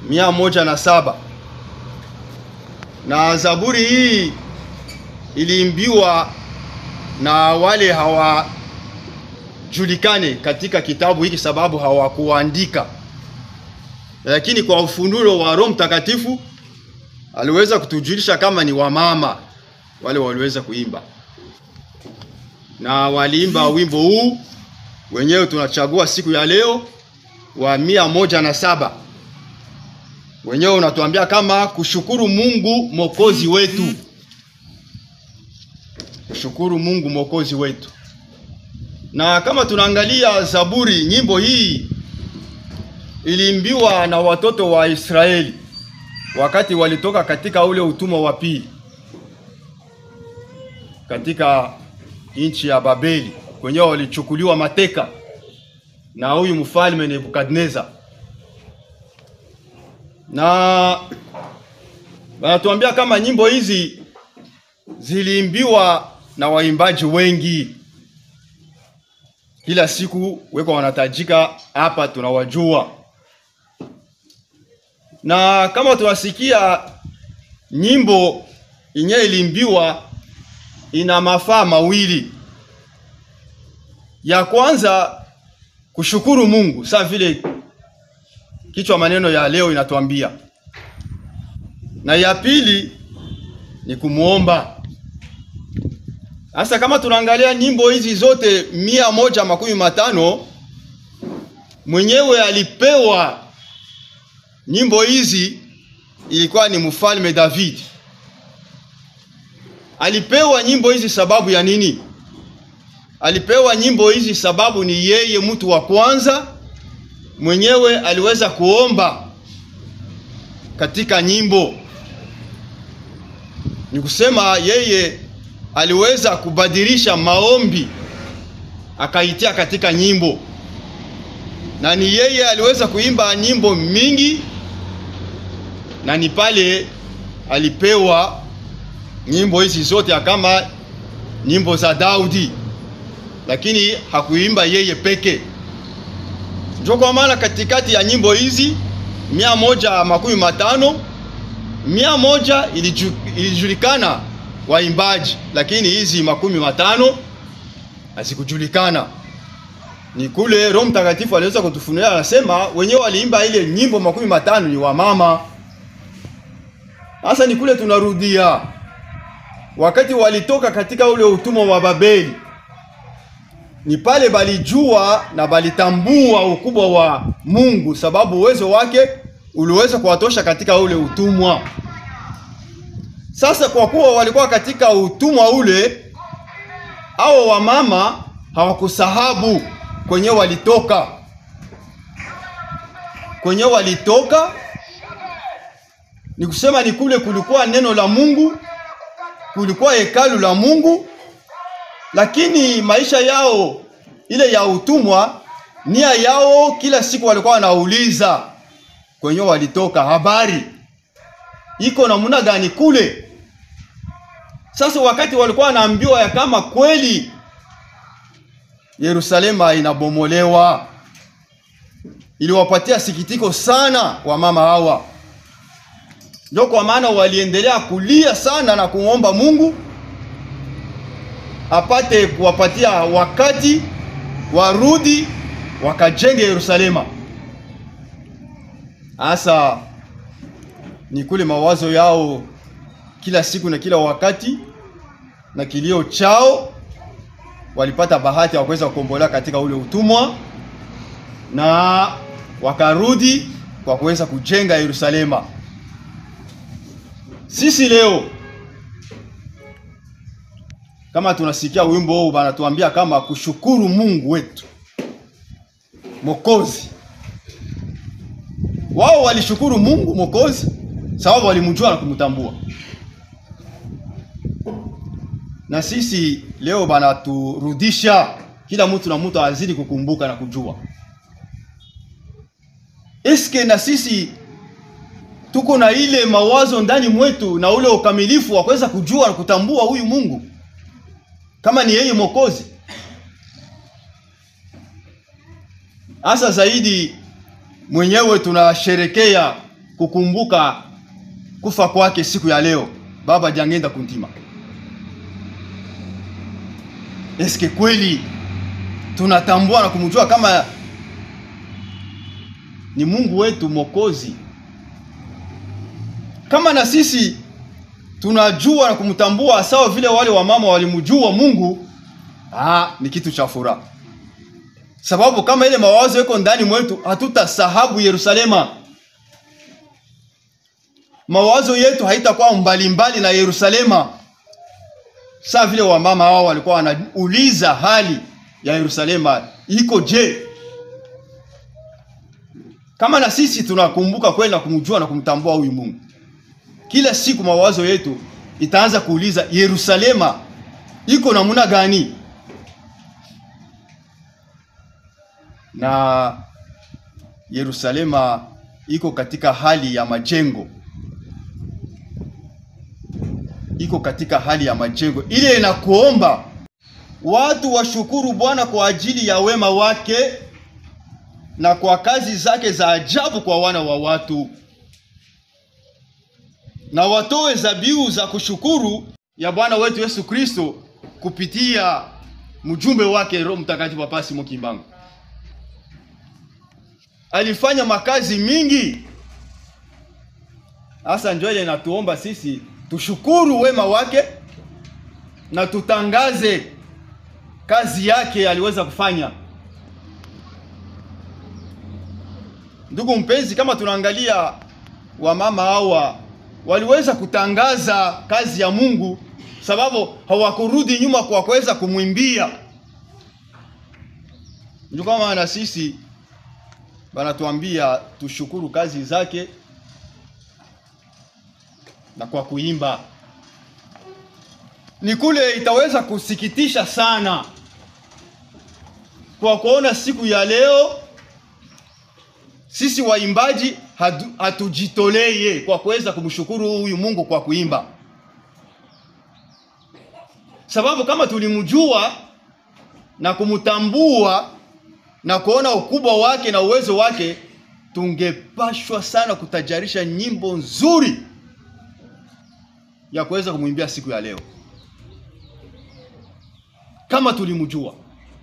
mia moja na saba na Zaburi hii iliimbiwa na wale hawajulikane katika kitabu hiki sababu hawakuandika, lakini kwa ufunuo wa Roho Mtakatifu aliweza kutujulisha kama ni wamama wale waliweza kuimba, na waliimba wimbo huu wenyewe tunachagua siku ya leo wa mia moja na saba wenyewe unatuambia kama kushukuru Mungu mwokozi wetu, kushukuru Mungu mwokozi wetu. Na kama tunaangalia Zaburi, nyimbo hii iliimbiwa na watoto wa Israeli wakati walitoka katika ule utumwa wa pili katika nchi ya Babeli, kwenyewe walichukuliwa mateka na huyu mfalme Nebukadneza na wanatuambia kama nyimbo hizi ziliimbiwa na waimbaji wengi. Kila siku weko wanatajika hapa, tunawajua. Na kama tunasikia nyimbo yenyewe iliimbiwa, ina mafaa mawili. Ya kwanza kushukuru Mungu, saa vile kichwa maneno ya leo inatuambia, na ya pili ni kumuomba. Sasa kama tunaangalia nyimbo hizi zote mia moja makumi matano mwenyewe alipewa nyimbo hizi, ilikuwa ni mfalme David. Alipewa nyimbo hizi sababu ya nini? Alipewa nyimbo hizi sababu ni yeye mtu wa kwanza mwenyewe aliweza kuomba katika nyimbo. Ni kusema yeye aliweza kubadilisha maombi akaitia katika nyimbo, na ni yeye aliweza kuimba nyimbo mingi, na ni pale alipewa nyimbo hizi zote kama nyimbo za Daudi, lakini hakuimba yeye peke ndio kwa maana katikati ya nyimbo hizi mia moja makumi matano mia moja iliju, ilijulikana waimbaji, lakini hizi makumi matano hazikujulikana. Ni kule Roho Mtakatifu aliweza kutufunulia, anasema wenyewe waliimba ile nyimbo makumi matano ni wamama. Sasa ni kule tunarudia, wakati walitoka katika ule utumwa wa Babeli ni pale balijua na balitambua ukubwa wa Mungu, sababu uwezo wake uliweza kuwatosha katika ule utumwa. Sasa kwa kuwa walikuwa katika utumwa ule, hao wamama hawakusahabu kwenye walitoka, kwenye walitoka ni kusema ni kule kulikuwa neno la Mungu, kulikuwa hekalu la Mungu lakini maisha yao ile ya utumwa, nia yao kila siku walikuwa wanauliza kwenye walitoka, habari iko namna gani kule. Sasa wakati walikuwa wanaambiwa ya kama kweli Yerusalema inabomolewa, iliwapatia sikitiko sana wamama hawa, ndio kwa maana waliendelea kulia sana na kumwomba Mungu apate kuwapatia wakati warudi wakajenge Yerusalema. Hasa ni kule mawazo yao kila siku na kila wakati na kilio chao, walipata bahati ya kuweza kukombolewa katika ule utumwa na wakarudi kwa kuweza kujenga Yerusalema. Sisi leo kama tunasikia wimbo huu banatuambia kama kushukuru Mungu wetu Mwokozi. Wao walishukuru Mungu Mwokozi sababu walimjua na kumtambua, na sisi leo banaturudisha kila mtu na mtu azidi kukumbuka na kujua. Eske na sisi tuko na ile mawazo ndani mwetu na ule ukamilifu wa kuweza kujua na kutambua huyu Mungu kama ni yeye Mwokozi. Hasa zaidi mwenyewe tunasherekea kukumbuka kufa kwake siku ya leo baba jangenda kuntima eske kweli tunatambua na kumjua kama ni Mungu wetu Mwokozi, kama na sisi tunajua na kumtambua sawa vile wale wamama walimjua Mungu, ah, ni kitu cha furaha, sababu kama ile mawazo yako ndani mwetu, hatutasahabu Yerusalema. Mawazo yetu haitakuwa mbalimbali na Yerusalema, sawa vile wamama hao walikuwa wanauliza hali ya Yerusalema iko je? Kama na sisi tunakumbuka kweli na kumjua na kumtambua huyu Mungu, kila siku mawazo yetu itaanza kuuliza Yerusalema iko namna gani? Na Yerusalema iko katika hali ya majengo, iko katika hali ya majengo ile inakuomba watu washukuru Bwana kwa ajili ya wema wake na kwa kazi zake za ajabu kwa wana wa watu, na watoe zabihu za kushukuru ya Bwana wetu Yesu Kristo kupitia mjumbe wake Roho Mtakatifu Papa Simon Kimbangu. Alifanya makazi mingi, hasa ndio ile inatuomba sisi tushukuru wema wake na tutangaze kazi yake aliweza kufanya. Ndugu mpenzi, kama tunaangalia wamama hawa waliweza kutangaza kazi ya Mungu, sababu hawakurudi nyuma kwa kuweza kumwimbia. Ndio kama na sisi banatuambia tushukuru kazi zake na kwa kuimba ni kule itaweza kusikitisha sana kwa kuona siku ya leo sisi waimbaji hatujitoleye kwa kuweza kumshukuru huyu Mungu kwa kuimba, sababu kama tulimjua na kumtambua na kuona ukubwa wake na uwezo wake, tungepashwa sana kutajarisha nyimbo nzuri ya kuweza kumwimbia siku ya leo kama tulimjua.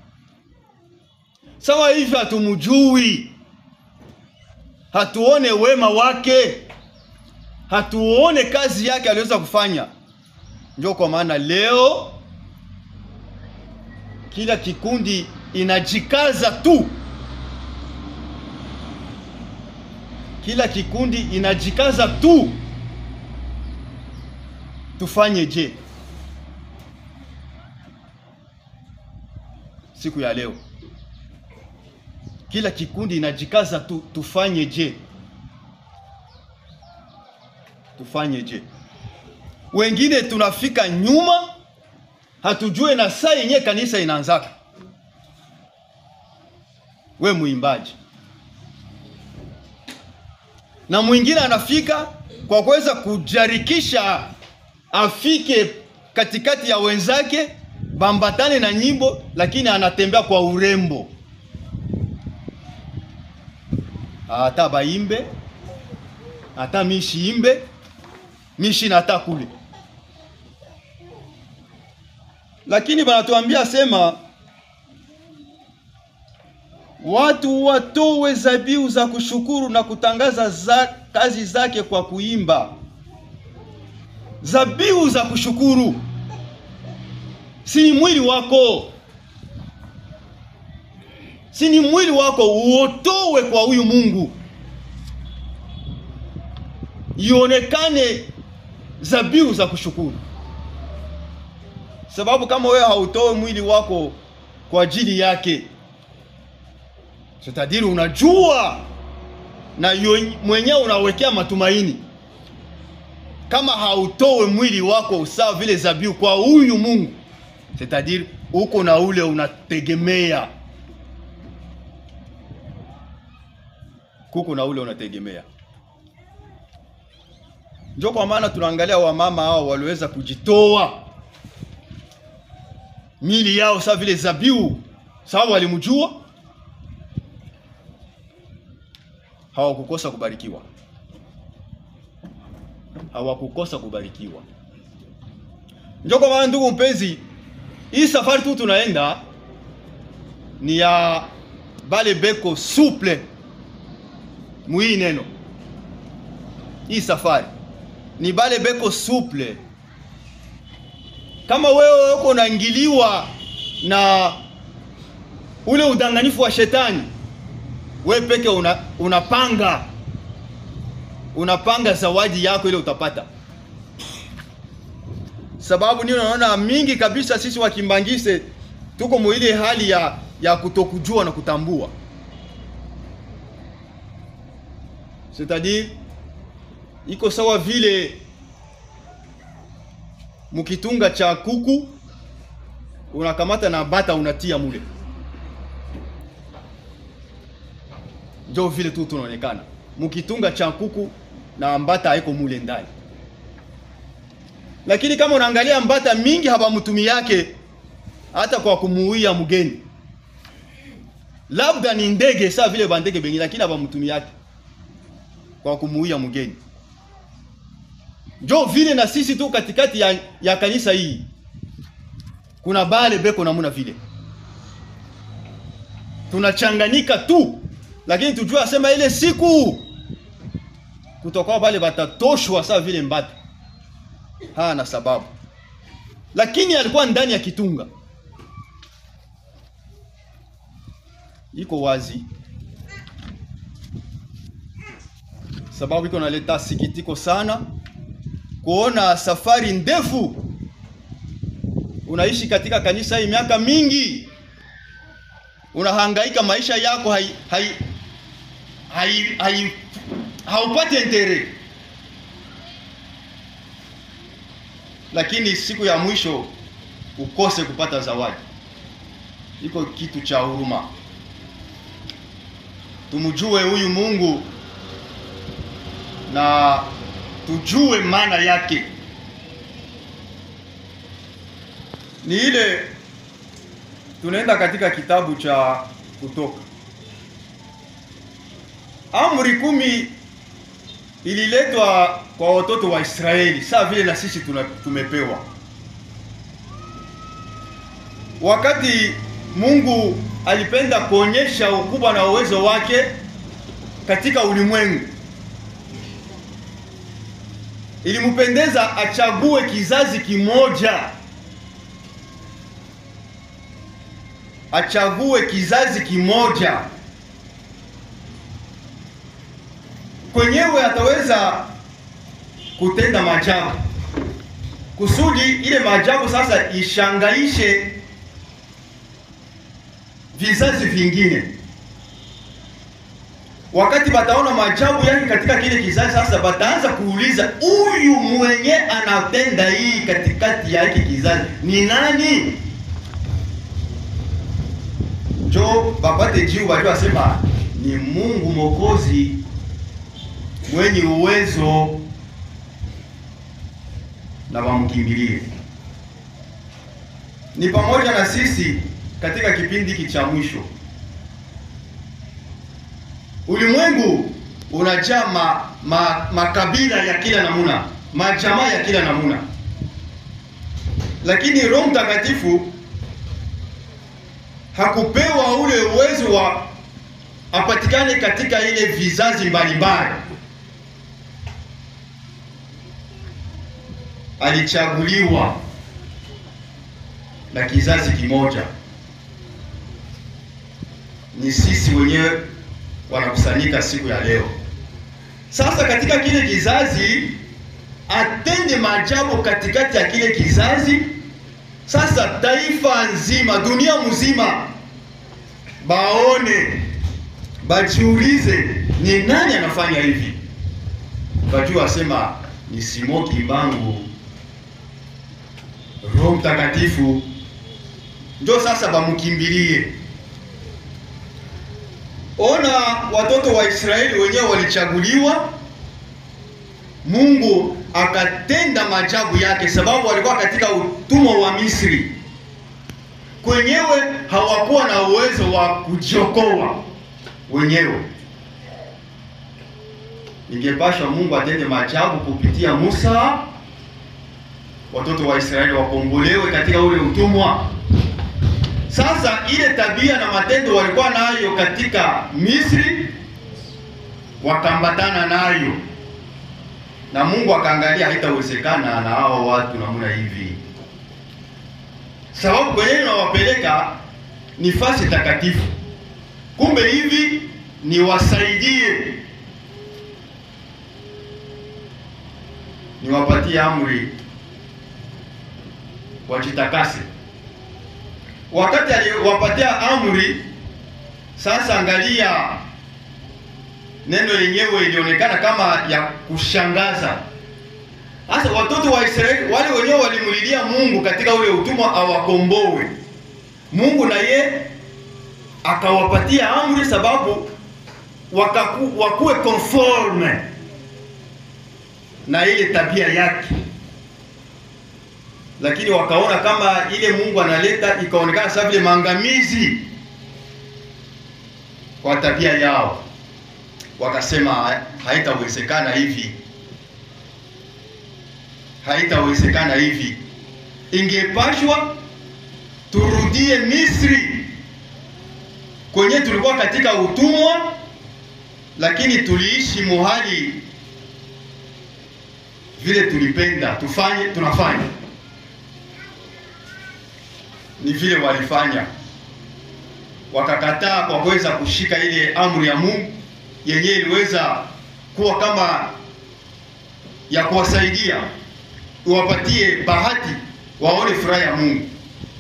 Sawa hivi hatumjui, hatuone wema wake, hatuone kazi yake aliweza kufanya. Ndio kwa maana leo kila kikundi inajikaza tu, kila kikundi inajikaza tu, tufanye je siku ya leo kila kikundi inajikaza tu, tufanye je? Tufanye je? Wengine tunafika nyuma, hatujue na saa yenyewe kanisa inaanzaka. We mwimbaji, na mwingine anafika kwa kuweza kujarikisha afike katikati ya wenzake bambatane na nyimbo, lakini anatembea kwa urembo, hata baimbe hata mishi imbe mishi na hata kule, lakini banatuambia sema watu watowe zabihu za kushukuru na kutangaza za kazi zake kwa kuimba. Zabihu za kushukuru si ni mwili wako, si ni mwili wako uotowe kwa huyu Mungu, ionekane zabihu za kushukuru. Sababu kama wewe hautoe mwili wako kwa ajili yake, sitadiri unajua na mwenyewe unawekea matumaini kama hautowe mwili wako sawa vile zabihu kwa huyu Mungu, c'est-à-dire uko na ule unategemea, kuko na ule unategemea. Ndio kwa maana tunaangalia wamama hao waliweza kujitoa mili yao sawa vile zabihu, sababu walimjua, hawakukosa kubarikiwa hawakukosa kubarikiwa. Ndio kwa maana ndugu mpenzi, hii safari tu tunaenda ni ya bale beko souple mwii neno. Hii safari ni bale beko souple. Kama wewe uko unaingiliwa na ule udanganifu wa shetani, we peke una, unapanga unapanga zawadi yako ile utapata. Sababu ni unaona mingi kabisa sisi wakimbangise tuko mwile hali ya ya kutokujua na kutambua, c'est-à-dire iko sawa vile mkitunga cha kuku unakamata na bata unatia mule, ndio vile tu tunaonekana mkitunga cha kuku na mbata haiko mule ndani. Lakini kama unaangalia mbata mingi habamtumi yake hata kwa kumuuia mgeni, labda ni ndege saa vile bandege bengi, lakini habamtumi yake kwa kumuuia mgeni. Njo vile na sisi tu katikati ya, ya kanisa hii kuna bale beko namuna vile tunachanganyika tu, lakini tujue asema ile siku kutoka pale batatoshwa sawa vile mbata hana sababu, lakini alikuwa ndani ya kitunga. Iko wazi sababu iko naleta sikitiko sana kuona safari ndefu unaishi katika kanisa hii miaka mingi, unahangaika maisha yako hai, hai, hai, hai, haupati entere, lakini siku ya mwisho ukose kupata zawadi. Iko kitu cha huruma. Tumjue huyu Mungu na tujue maana yake ni ile. Tunaenda katika kitabu cha Kutoka. Amri kumi ililetwa kwa watoto wa Israeli saa vile na sisi tuna, tumepewa wakati Mungu alipenda kuonyesha ukubwa na uwezo wake katika ulimwengu, ilimpendeza achague kizazi kimoja, achague kizazi kimoja kwenyewe ataweza kutenda maajabu kusudi ile maajabu sasa ishangaishe vizazi vingine. Wakati bataona maajabu yake katika kile kizazi, sasa bataanza kuuliza, huyu mwenye anatenda hii katikati ya hiki kizazi ni nani? Njo bapate jibu, wajua asema ni Mungu Mwokozi mwenye uwezo na wamkimbilie. Ni pamoja na sisi katika kipindi hiki cha mwisho. Ulimwengu unajaa ma, ma, makabila ya kila namuna, majamaa ya kila namuna, lakini Roho Mtakatifu hakupewa ule uwezo wa apatikane katika ile vizazi mbalimbali. Alichaguliwa na kizazi kimoja, ni sisi wenyewe wanakusanyika siku ya leo. Sasa katika kile kizazi atende maajabu katikati ya kile kizazi. Sasa taifa nzima, dunia mzima baone, bajiulize ni nani anafanya hivi, bajua asema ni Simo Kimbangu, Roho Mtakatifu ndio sasa bamukimbilie. Ona watoto wa Israeli wenyewe walichaguliwa, Mungu akatenda maajabu yake, sababu walikuwa katika utumwa wa Misri. Kwenyewe hawakuwa na uwezo wa kujiokoa wenyewe, ingepashwa Mungu atende maajabu kupitia Musa, watoto wa Israeli wakombolewe katika ule utumwa. Sasa ile tabia na matendo walikuwa nayo katika Misri, wakambatana nayo na Mungu akaangalia haitawezekana na hao watu namna hivi, sababu kwenye nawapeleka ni fasi takatifu, kumbe hivi niwasaidie, niwapatie amri wajitakase. Wakati aliwapatia amri, sasa angalia neno lenyewe ilionekana kama ya kushangaza. Sasa watoto wa Israeli wale wenyewe walimulilia Mungu katika ule utumwa awakomboe. Mungu na ye akawapatia amri sababu wakaku, wakuwe conforme na ile tabia yake, lakini wakaona kama ile Mungu analeta ikaonekana sasa vile maangamizi kwa tabia yao wakasema haitawezekana hivi, haitawezekana hivi. Ingepashwa turudie Misri kwenye tulikuwa katika utumwa, lakini tuliishi muhali vile tulipenda tufanye, tunafanya ni vile walifanya, wakakataa kwa kuweza kushika ile amri ya Mungu yenyewe iliweza kuwa kama ya kuwasaidia iwapatie bahati waone furaha ya Mungu.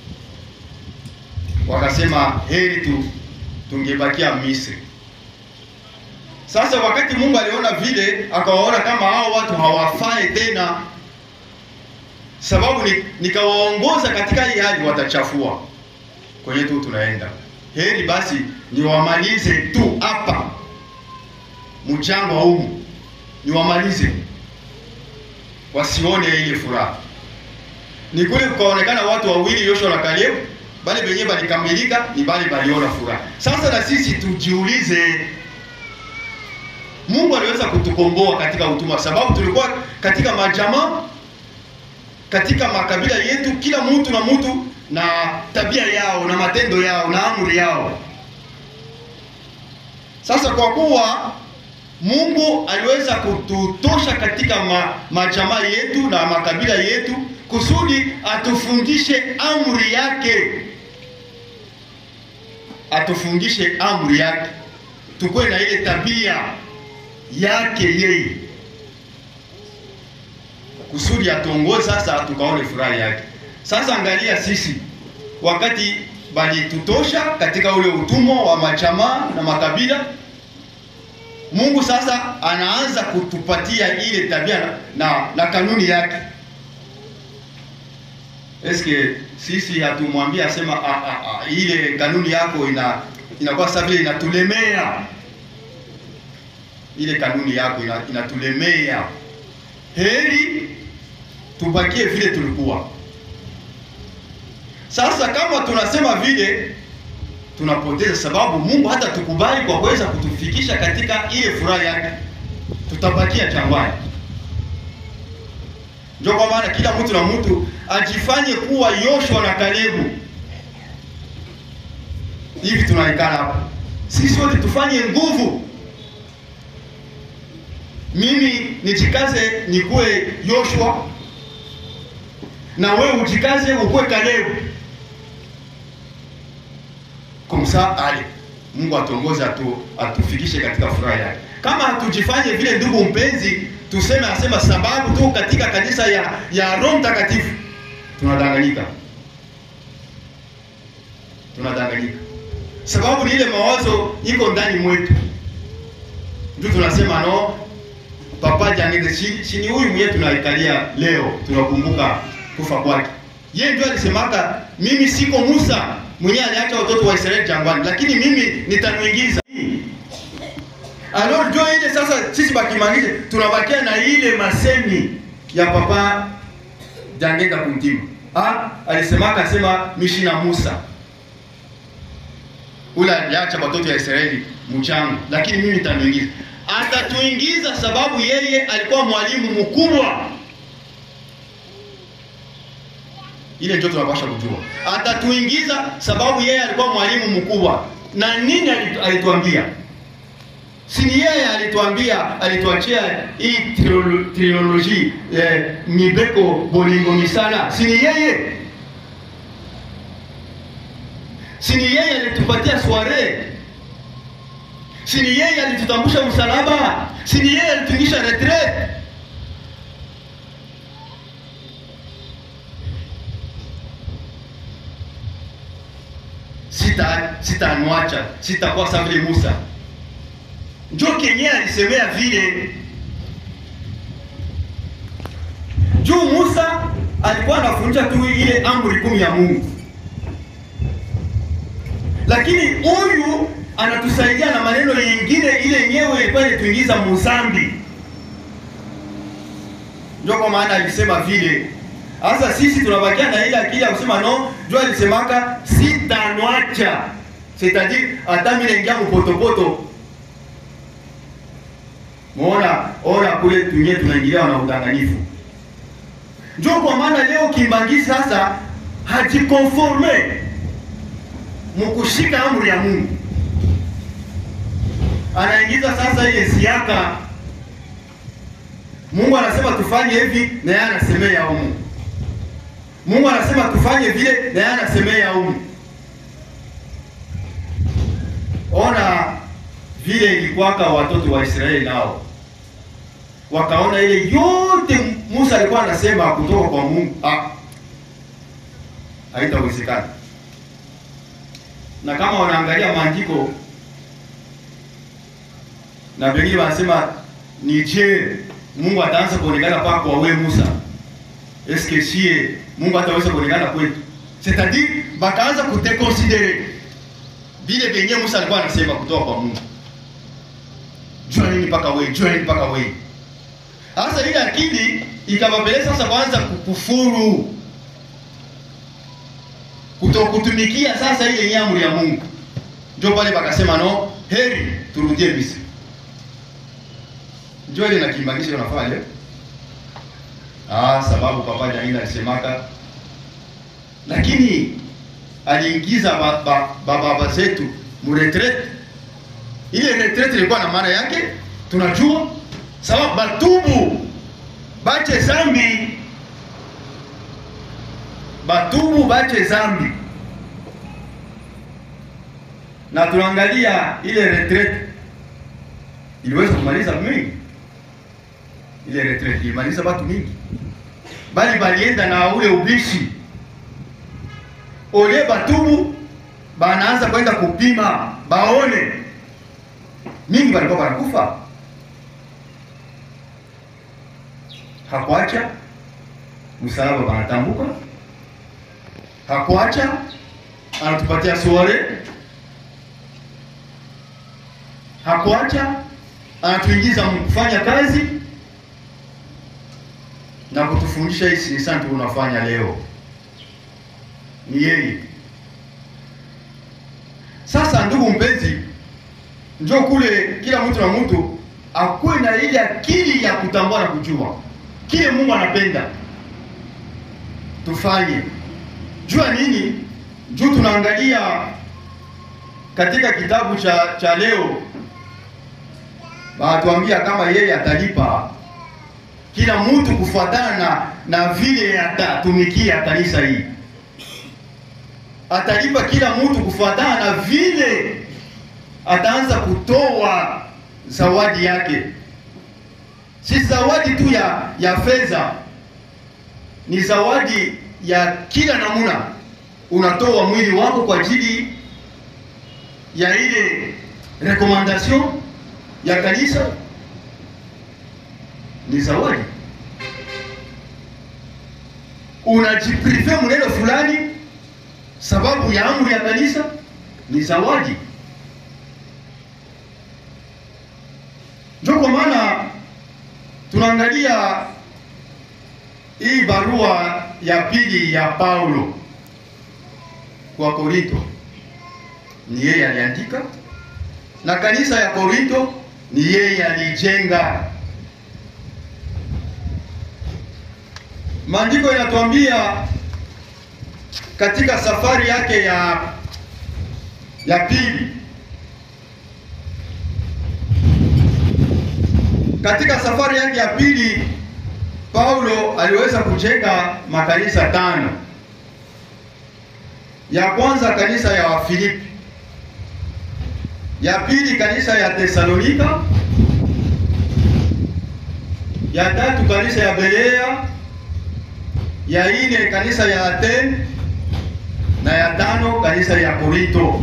Wakasema heri tu tungebakia Misri. Sasa wakati Mungu aliona vile, akawaona kama hao watu hawafai tena, sababu ni, nikawaongoza katika hii hali watachafua kwenye tu tunaenda. Heri basi niwamalize tu hapa mchango wa umu niwamalize, wasione ile furaha. Ni kule kukaonekana watu wawili, Yoshua na Kalebu, bali benye balikamilika ni bali baliona furaha. Sasa na sisi tujiulize, Mungu aliweza kutukomboa katika utumwa, sababu tulikuwa katika majamaa, katika makabila yetu, kila mtu na mtu na tabia yao na matendo yao na amri yao. Sasa kwa kuwa Mungu aliweza kututosha katika ma, majamaa yetu na makabila yetu kusudi atufundishe amri yake, atufundishe amri yake, tukuwe na ile tabia yake yeye, kusudi atuongoze sasa tukaone furaha yake. Sasa angalia sisi, wakati balitutosha katika ule utumwa wa majamaa na makabila Mungu sasa anaanza kutupatia ile tabia na, na, na kanuni yake. Eske sisi hatumwambia asema a, a, a, ile kanuni yako ina inakuwa sasa vile inatulemea, ile kanuni yako ina, inatulemea. Heri tubakie vile tulikuwa. Sasa kama tunasema vile tunapoteza sababu Mungu hata tukubali kwa kuweza kutufikisha katika ile furaha yake, tutabakia jangwani. Ndio kwa maana kila mtu na mtu ajifanye kuwa Yoshua na Kalebu. Hivi tunaikana hapa sisi wote tufanye nguvu, mimi nijikaze nikuwe Yoshua na wewe ujikaze ukuwe Kalebu kumsa ale Mungu atuongoze atu, atufikishe katika furaha yake. Kama hatujifanye vile, ndugu mpenzi, tuseme asema sababu tu katika kanisa ya ya Roho Mtakatifu tunadanganyika, tunadanganyika sababu ni ile mawazo iko ndani mwetu, ndio tunasema no papa jangeze chini, huyu mwenyewe tunaikalia leo, tunakumbuka kufa kwake. Yeye ndio alisemaka mimi siko Musa mwenyewe aliacha watoto wa Israeli jangwani, lakini mimi nitamwingiza. Alors ndio ile sasa, sisi bakimangishe tunabakia na ile masemi ya papa Jangega kumtima. Ah, alisemaka asema mishi na Musa ule aliacha watoto wa Israeli mchango, lakini mimi nitamwingiza. atatuingiza sababu yeye alikuwa mwalimu mkubwa. Ile ndio tunapasha kujua, atatuingiza sababu yeye alikuwa mwalimu mkubwa. Na nini alitu- alituambia? Si ni yeye alituambia, alituachia hii triolo- trilogy eh, mibeko bolingo misala, si ni yeye? Si ni yeye alitupatia soiree si ni yeye alitutambusha msalaba? Si ni yeye alituingisha retraite? Sita sitamwacha, sitakuwa sawa vile Musa. Njo kenye alisemea vile juu Musa alikuwa anafundisha tu ile amri kumi ya Mungu, lakini huyu anatusaidia na maneno yengine ile yenyewe ilikuwa inatuingiza muzambi. Ndio kwa maana alisema vile. Sasa sisi tunabakia na ile akili ya kusema no, ndio alisemaka sitanwacha, c'est-à-dire hata mimi naingia mpotopoto. Muona, ona kule tunye tunaingilia na udanganyifu. Ndio kwa maana leo Kimbangi sasa hajikonforme mkushika amri ya Mungu anaingiza sasa ile siaka. Mungu anasema tufanye hivi na yeye anasemea humu. Mungu anasema tufanye vile na yeye anasemea humu. Ona vile ilikuwaka watoto wa Israeli nao wakaona ile yote Musa alikuwa anasema kutoka kwa Mungu, ah, haitawezekana. Na kama wanaangalia maandiko na pengine wanasema ni je, Mungu ataanza kuonekana kwako wewe Musa? Eske sie Mungu ataweza kuonekana kwetu? C'est-à-dire bakaanza kudeconsidere vile vyenye Musa alikuwa anasema kutoka kwa Mungu. Jua nini mpaka wewe, jua nini mpaka wewe. Sasa ile akili ikawapeleka sasa kwanza kukufuru, kutokutumikia sasa ile nyamri ya Mungu. Ndio pale bakasema no, heri turudie Misri. Ndio ile nakimbanisha unafanya leo. Ah, sababu papa Janina alisemaka, lakini aliingiza baba ba, ba, baba zetu mu retraite. Ile retraite ilikuwa na maana yake tunajua, sababu batubu bache zambi, batubu bache zambi, na tunaangalia ile retraite iliweza kumaliza mingi ile retraite ilimaliza watu mingi, bali balienda na ule ubishi ole batubu, banaanza kwenda kupima baone, mingi balikuwa banakufa. Hakuacha msalaba banatambuka, hakuacha anatupatia soare, hakuacha anatuingiza kufanya kazi na kutufundisha hii sinisani tunafanya leo ni yeye. Sasa ndugu mpenzi, njoo kule, kila mtu na mtu akuwe na ile akili ya kutambua na kujua kile Mungu anapenda tufanye. Jua nini? Juu tunaangalia katika kitabu cha cha leo, wanatuambia kama yeye atalipa kila mtu kufuatana na, na vile atatumikia kanisa hii. Atalipa kila mtu kufuatana na vile ataanza kutoa zawadi yake, si zawadi tu ya ya fedha, ni zawadi ya kila namna. Unatoa mwili wako kwa ajili ya ile recommandation ya kanisa ni zawadi. Unajiprive mneno fulani sababu ya amri ya kanisa ni zawadi. Ndio kwa maana tunaangalia hii barua ya pili ya Paulo kwa Korinto, ni yeye aliandika, na kanisa ya Korinto ni yeye alijenga. Maandiko yanatuambia katika safari yake ya ya pili, katika safari yake ya pili Paulo aliweza kujenga makanisa tano. Ya kwanza kanisa ya Wafilipi, ya pili kanisa ya Tesalonika, ya tatu kanisa ya Berea, ya ine kanisa ya Athene na ya tano kanisa ya Korinto.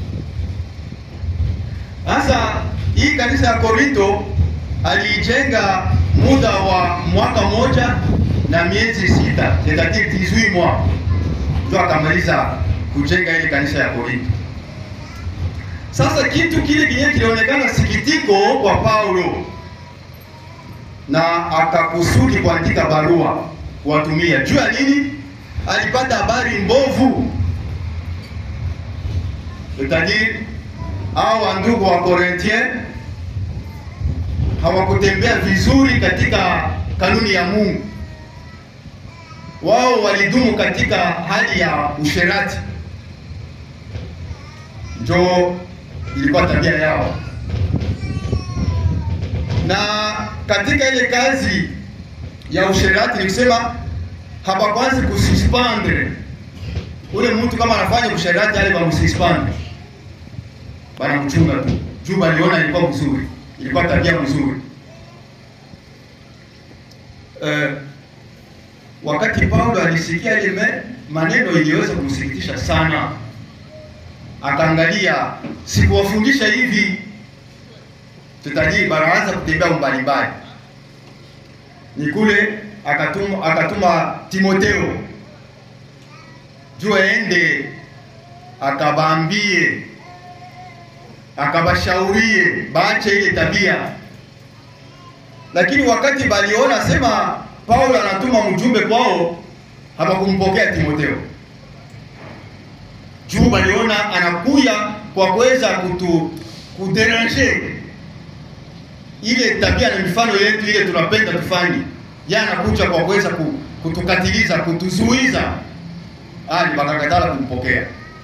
Sasa hii kanisa ya Korinto aliijenga muda wa mwaka moja na miezi sita, c'est-à-dire 18 mois, ndio akamaliza kujenga ile kanisa ya Korinto. Sasa kitu kile kinye kilionekana sikitiko kwa Paulo, na akakusudi kuandika barua kuwatumia. Juu ya nini? Alipata habari mbovu, c'est-à-dire hao wandugu wa Korintien hawakutembea vizuri katika kanuni ya Mungu. Wao walidumu katika hali ya usherati, njo ilikuwa tabia yao, na katika ile kazi ya usherati ni kusema hapakwanzi kususpendre ule mtu kama anafanya usherati, ale bamususpendre, banamchunga tu juu baliona ilikuwa mzuri ilikuwa tabia mzuri. Uh, wakati Paulo alisikia ile maneno iliweza kumsikitisha sana, akaangalia, sikuwafundisha hivi, tutaji baraanza kutembea mbalimbali. Ni kule akatuma, akatuma Timoteo juu aende akabambie akabashaurie baache ile tabia, lakini wakati baliona sema Paulo anatuma mjumbe kwao, hawakumpokea Timotheo juu baliona anakuya kwa kuweza kutu kuderanger ile tabia na mifano yetu ile tunapenda tufanye. Yeye anakuja kwa kuweza kutukatiliza, kutuzuiza, ali bakakatala kumpokea.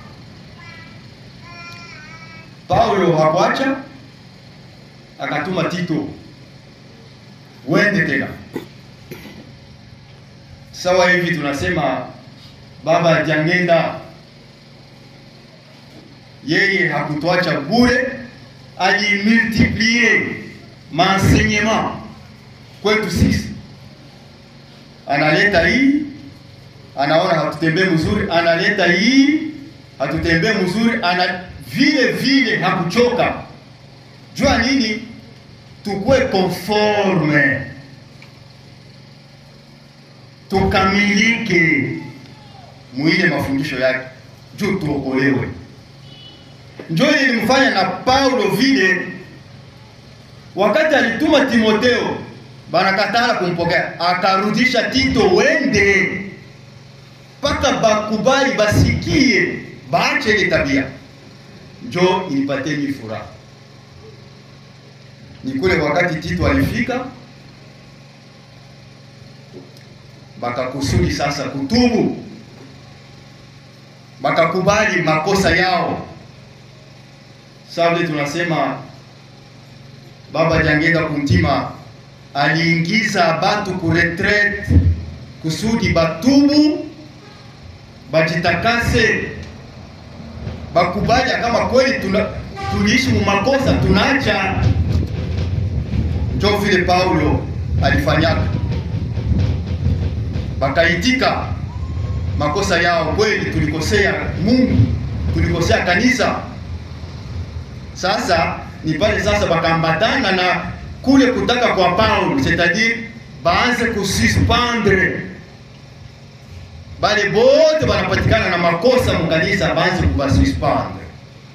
Paulo hakuacha, akatuma Tito, wende tena. Sawa hivi tunasema baba jangenda, yeye hakutuacha bure, alimultiplie maenseignement kwetu sisi. Analeta hii, anaona hatutembee mzuri, analeta hii, hatutembee mzuri, ana vile vile hakuchoka. Jua nini? Tukue conforme, tukamilike mwile mafundisho yake, juu tuokolewe. Njo ilimfanya na Paulo vile, wakati alituma Timotheo banakatala kumpokea, akarudisha Tito, wende mpaka bakubali, basikie, baache ile tabia njo inipateni furaha. Ni kule wakati Tito alifika, bakakusudi sasa kutubu, bakakubali makosa yao. Sasa tunasema baba jangenda kuntima aliingiza batu ku retraite kusudi batubu, bajitakase bakubali kama kweli tuna tuliishi mu makosa tunaacha. Njo vile Paulo alifanyaka, bakaitika makosa yao, kweli tulikosea Mungu, tulikosea kanisa. Sasa ni pale sasa bakambatana na kule kutaka kwa Paulo, c'est-à-dire baanze kususpendre bale bote banapatikana na makosa mukanisa baanze kubasuspendre.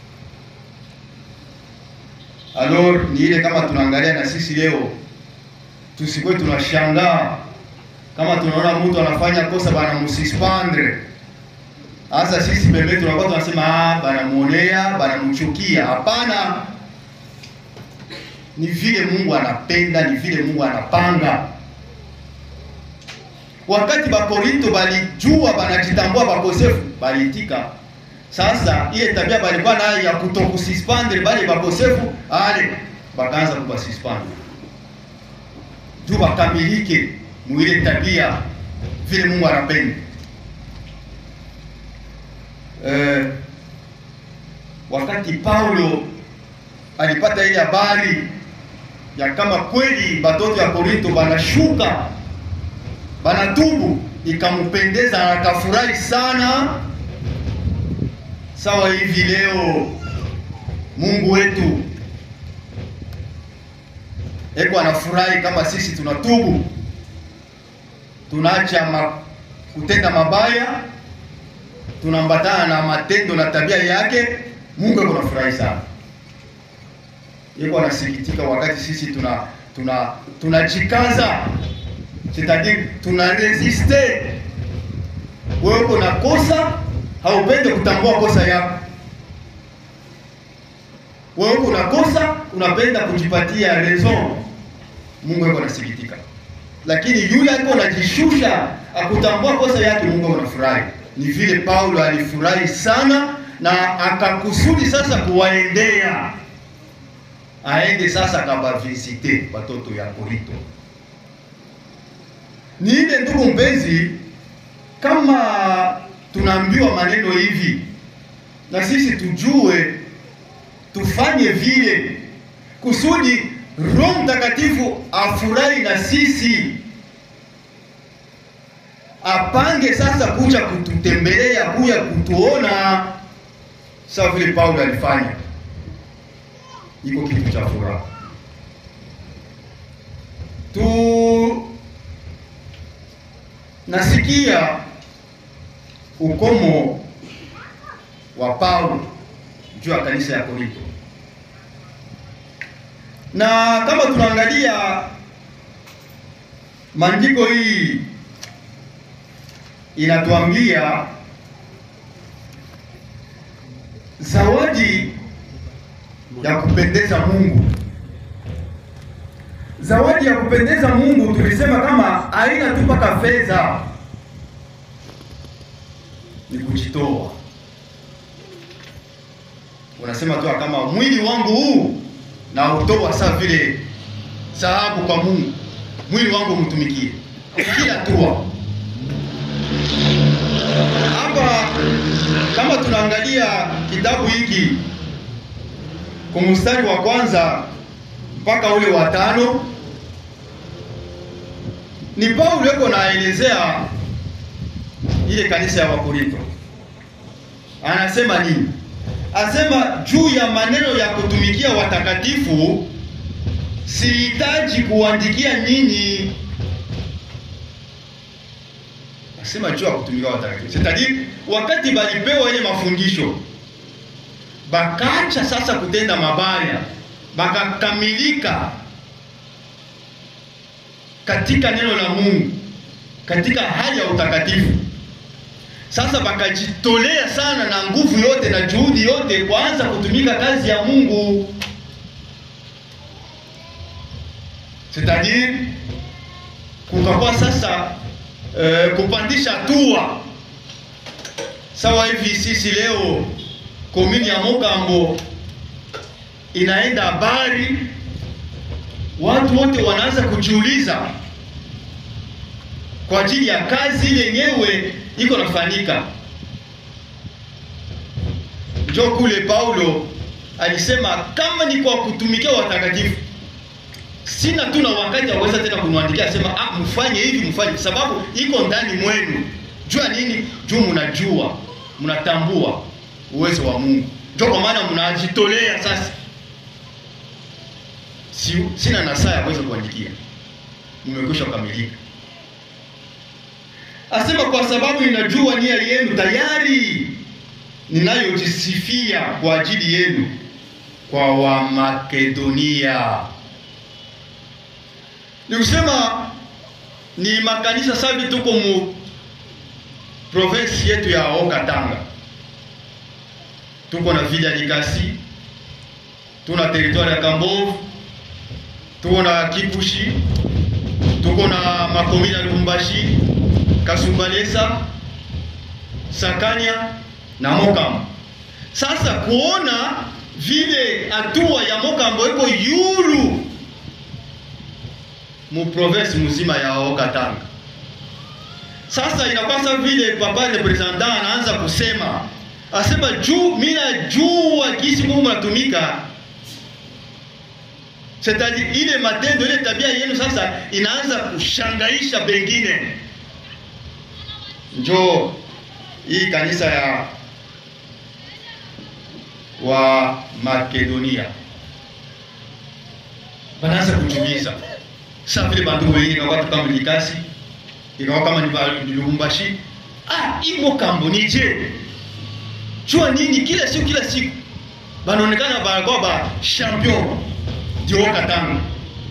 Alors ni ile kama tunaangalia na sisi leo, tusikuwe tunashangaa kama tunaona mtu anafanya kosa banamususpendre. Hasa sisi pembeni tunakuwa tunasema ah, banamuonea banamuchukia. Hapana, ni vile Mungu anapenda, ni vile Mungu anapanga. Wakati Bakorinto balijua banajitambua bakosefu, baliitika. Sasa ile tabia balikuwa nayo ya kutokususpendre bale bakosefu, ale bakaanza kubasuspendre juu bakamilike mwile tabia vile Mungu anapenda. Eh, wakati Paulo alipata ile habari ya kama kweli batoto ya Korinto banashuka banatubu, ikampendeza na akafurahi sana. Sawa hivi leo Mungu wetu eko anafurahi kama sisi tunatubu, tunaacha ma, kutenda mabaya, tunaambatana na matendo na tabia yake. Mungu eko anafurahi sana, eko anasikitika wakati sisi tuna tuna tunajikaza, c'est-à-dire tuna resiste. Wewe uko na kosa, haupende kutambua kosa yako wewe uko na kosa, unapenda kujipatia raison. Mungu yuko anasikitika, lakini yule alikuwa anajishusha akutambua kosa yake, Mungu anafurahi. Ni vile Paulo alifurahi sana na akakusudi sasa kuwaendea, aende sasa akabavisite watoto ya Korinto. Ni ile ndugu mpenzi, kama tunaambiwa maneno hivi na sisi tujue tufanye vile kusudi Roho Mtakatifu afurahi na sisi, apange sasa kuja kututembelea, kuja kutuona, sawa vile Paulo alifanya. Iko kitu cha furaha tu. Nasikia ukomo wa Paulo juu ya kanisa ya Korinto. Na kama tunaangalia maandiko hii inatuambia zawadi ya kupendeza Mungu. Zawadi ya kupendeza Mungu tulisema kama haina tu mpaka fedha, ni kujitoa unasema tu kama mwili wangu huu na utoa saa vile sahabu kwa Mungu, mwili wangu mtumikie kila tua. Hapa kama tunaangalia kitabu hiki kwa mstari wa kwanza mpaka ule wa tano, ni Paulo yuko naelezea ile kanisa ya Wakorinto, anasema nini? Asema juu ya maneno ya kutumikia watakatifu, sihitaji kuandikia nyinyi. Asema juu ya kutumikia watakatifu, c'est-à-dire wakati balipewa ile mafundisho bakacha sasa kutenda mabaya, bakakamilika katika neno la Mungu, katika hali ya utakatifu sasa bakajitolea sana na nguvu yote na juhudi yote kuanza kutumika kazi ya Mungu, c'est-à-dire kukakuwa sasa eh, kupandisha hatua sawa hivi. Sisi leo komini ya Mokambo inaenda habari, watu wote wanaanza kujiuliza kwa ajili ya kazi yenyewe iko nafanyika. Njo kule Paulo alisema kama ni kwa kutumikia watakatifu, sina tu na wakati aweza tena kumwandikia asema ah, mfanye hivi mfanye, sababu iko ndani mwenu. Jua nini? Juu mnajua mnatambua uwezo wa Mungu, njo kwa maana mnajitolea sasa. Si, sina nasaa ya kuweza kuandikia, mmekwisha kukamilika. Asema kwa sababu ninajua nia yenu tayari ninayojisifia kwa ajili yenu kwa Wamakedonia. Ni kusema ni makanisa sabi tuko mu province yetu ya Okatanga, tuko na vile ya Likasi, tuna territoire ya Kambovu, tuko na Kipushi, tuko na Makomi na Lubumbashi, Kasumbalesa, Sakanya na Mokamba. Sasa kuona vile hatua ya Mokambo iko yulu mu province mzima ya Okatanga. Sasa inapasa vile papa representant anaanza kusema asema juu mimi najua kisi Mungu natumika c'est-à-dire ile matendo ile tabia yenu sasa inaanza kushangaisha pengine. Njoo hii kanisa ya wa Makedonia banaanza kujuliza sasa vile bantu wengine kwa watu kama Likasi ikawa kama ni ba- ni Lubumbashi ah imo kambo nije jua nini kila siku kila siku banaonekana banakuwa ba champion ndio Katanga.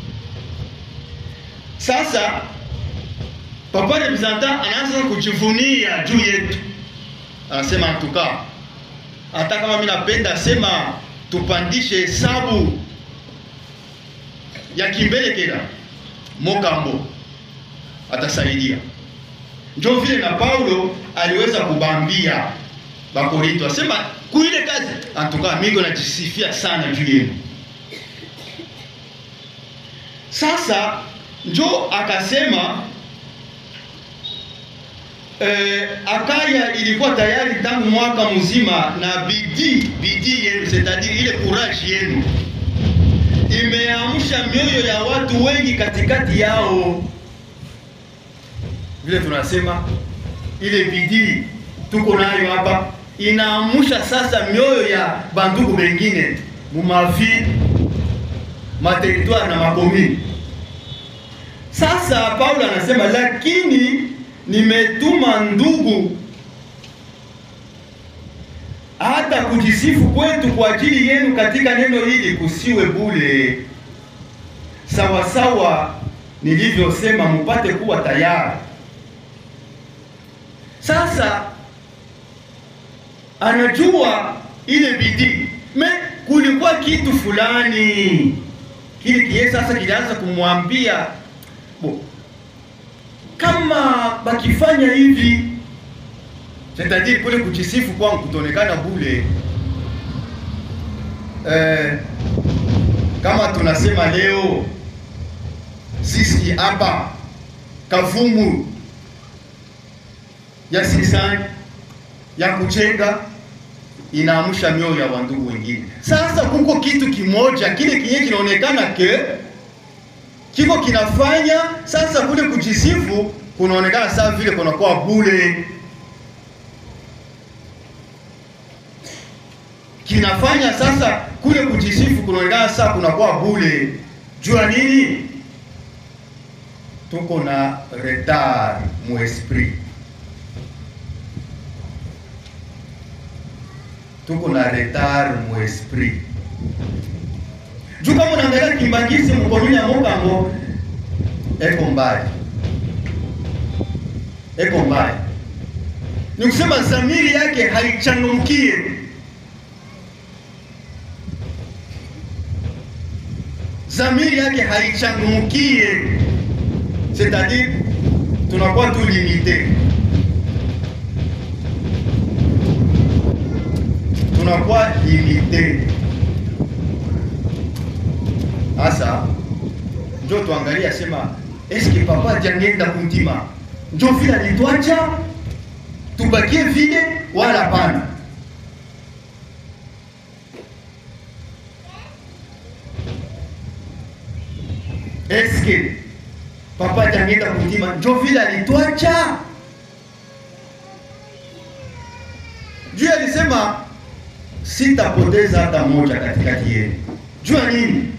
Sasa papa representant anaanza kujivunia juu yetu, anasema tuka, hata kama mimi napenda sema tupandishe hesabu ya kimbele kila Mokambo atasaidia. Ndio vile na Paulo aliweza kubambia Bakorinto, asema kuile kazi antuka, mimi najisifia sana juu yenu. Sasa njo akasema eh, Akaya ilikuwa tayari tangu mwaka mzima na bidii bidii yenu, c'est-à-dire ile courage yenu imeamsha mioyo ya watu wengi katikati yao. Vile tunasema ile bidii tuko nayo hapa inaamsha sasa mioyo ya bandugu wengine mumavi materitwari na makomini. Sasa Paulo anasema lakini nimetuma ndugu hata kujisifu kwetu kwa ajili yenu katika neno hili kusiwe bure, sawasawa nilivyosema, mupate kuwa tayari. Sasa anajua ile bidii me kulikuwa kitu fulani kile kie sasa kilianza kumwambia bo, kama bakifanya hivi c'est-à-dire kule kujisifu kwangu kutonekana bule eh, kama tunasema leo sisi hapa Kavumu ya sisani ya kuchenga inaamsha mioyo ya wandugu wengine. Sasa kuko kitu kimoja kile kinye kinaonekana ke kiko kinafanya sasa kule kujisifu kunaonekana sawa vile kunakuwa bure, kinafanya sasa kule kujisifu kunaonekana sasa kunakuwa bure. Jua nini? Tuko na retard mu esprit tuko na retard mu esprit juu kama unaangalia Kimbangisi mkomini ya Mokambo eko mbali, eko mbali, ni kusema zamiri yake haichangamkie. Zamiri yake haichangamkie, c'est-à-dire tunakuwa tu limité tunakuwa limite. Sasa njo tuangalia sema, eske papa jangenda kuntima njo vile alitwacha tubakie vile wala pana? Eske papa jangenda kuntima njo vile alitwacha? Juu alisema sitapoteza hata moja katikati yenu. Jua nini?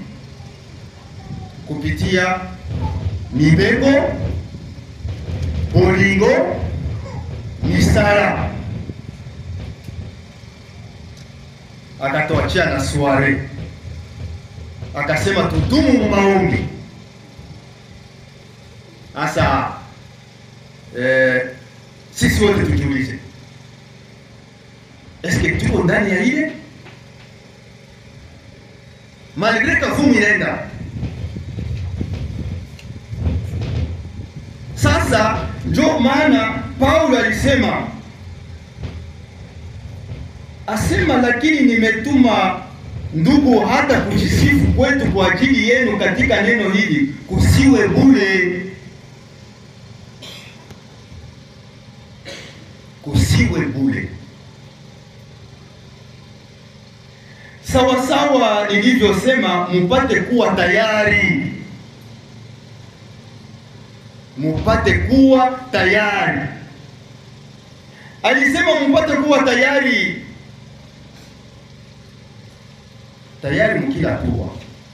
Kupitia mibego, bolingo, misala, akatuachia na sware, akasema tudumu mu maombi. Sasa eh, sisi wote tujiulize Eske tuko ndani ya ile malgre Kavumu inaenda Sasa ndio maana Paulo alisema asema, lakini nimetuma ndugu, hata kujisifu kwetu kwa ajili yenu katika neno hili kusiwe bure, kusiwe bure, sawa sawa nilivyosema, mupate kuwa tayari, mupate kuwa tayari. Alisema mupate kuwa tayari tayari mkila hatua.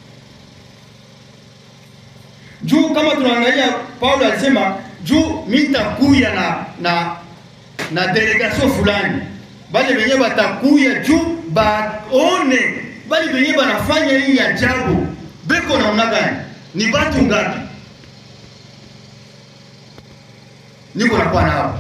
Juu kama tunaangalia Paulo alisema juu mitakuya na na na delegation fulani, bali wenyewe batakuya juu baone bali wenyewe banafanya hii ajabu, beko namna gani? Ni batu ngapi? Niko nakuwa nao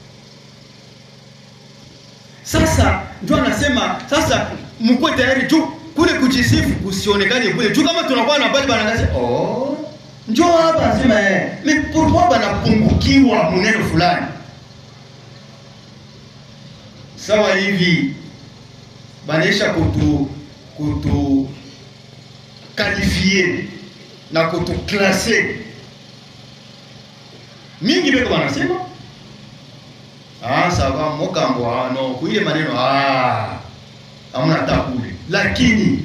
sasa, ndio anasema sasa, mkuwe tayari juu kule kujisifu kusionekane kule juu, kama tunakuwa na bali banangaza oh, njoo hapa sema eh, ni pourquoi banapungukiwa muneno fulani sawa hivi, banaisha kutu kutu kalifie na kutu klase mingi beko banasema ah, sawa mokambo ah, no kuile maneno ah, hamna hata kule lakini